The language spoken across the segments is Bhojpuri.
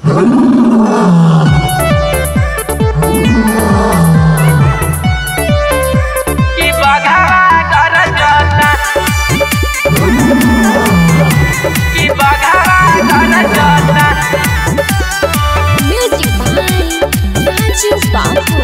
कि बघावा गरजता कि बघावा गरजता Music by Raju Babu.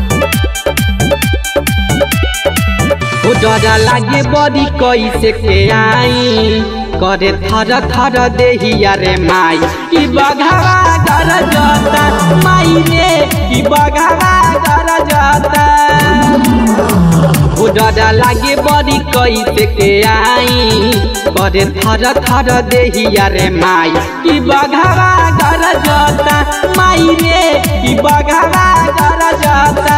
ओ डरा लागे बड़ी कैसे के आई करे थर थर देहिया रे माई कि बघावा गरजता माई रे कि बघावा गरजता ओ डरा लागे बड़ी कैसे के आई करे थर थर देहिया रे माई कि बघावा गरजता माई रे कि बघावा गरजता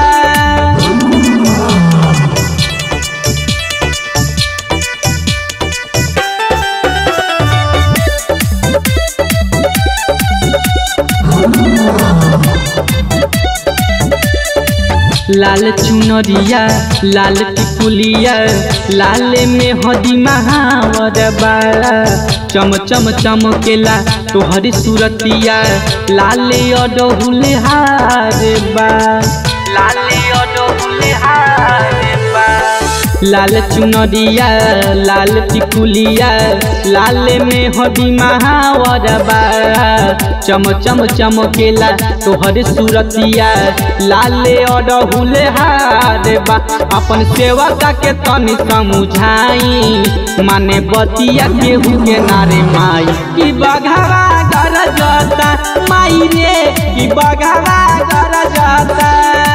लाल चुनरिया लाल टिकुलिया लाल में हदी महावर बाला चम चम चमकेला तोहरी सूरतिया लाल अडहुल हार बा लाल अडहुल हार बा लाल चुनरिया लाल टिकुलिया लाल में हदी महावर बा चम चम चमकेला तोहर सूरतिया लाल अडहुल हार बा अपन सेवका के तनी समझाई माने बतिया केहू के नारे माई कि बघावा गरजता माई रे कि बघावा गरजता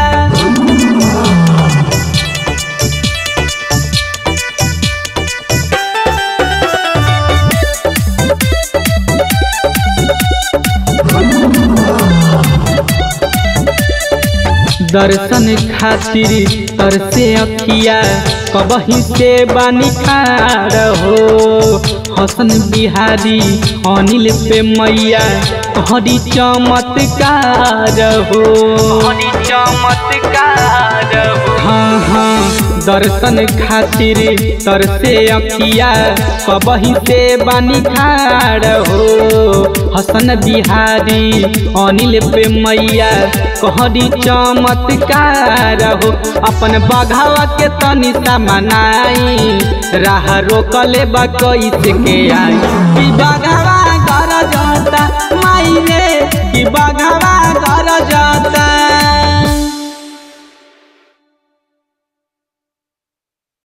दर्शन खातिर तरसे अखिया कबही से बानी खार हो हसन बिहारी अनिल पे मैया हरी चमत्कार हो हरी चमत्कार हो हाँ हाँ दर्शन खातिर तरसे अखिया कबही से बानी खार हो हसन बिहारी अनिल पे मैया कहरी चमत्कार हो अपन बघावा के तनी सा मनाई राह रोकले बा कैसे के आई कि बघावा घर जाता माई रे कि बघावा घर जाता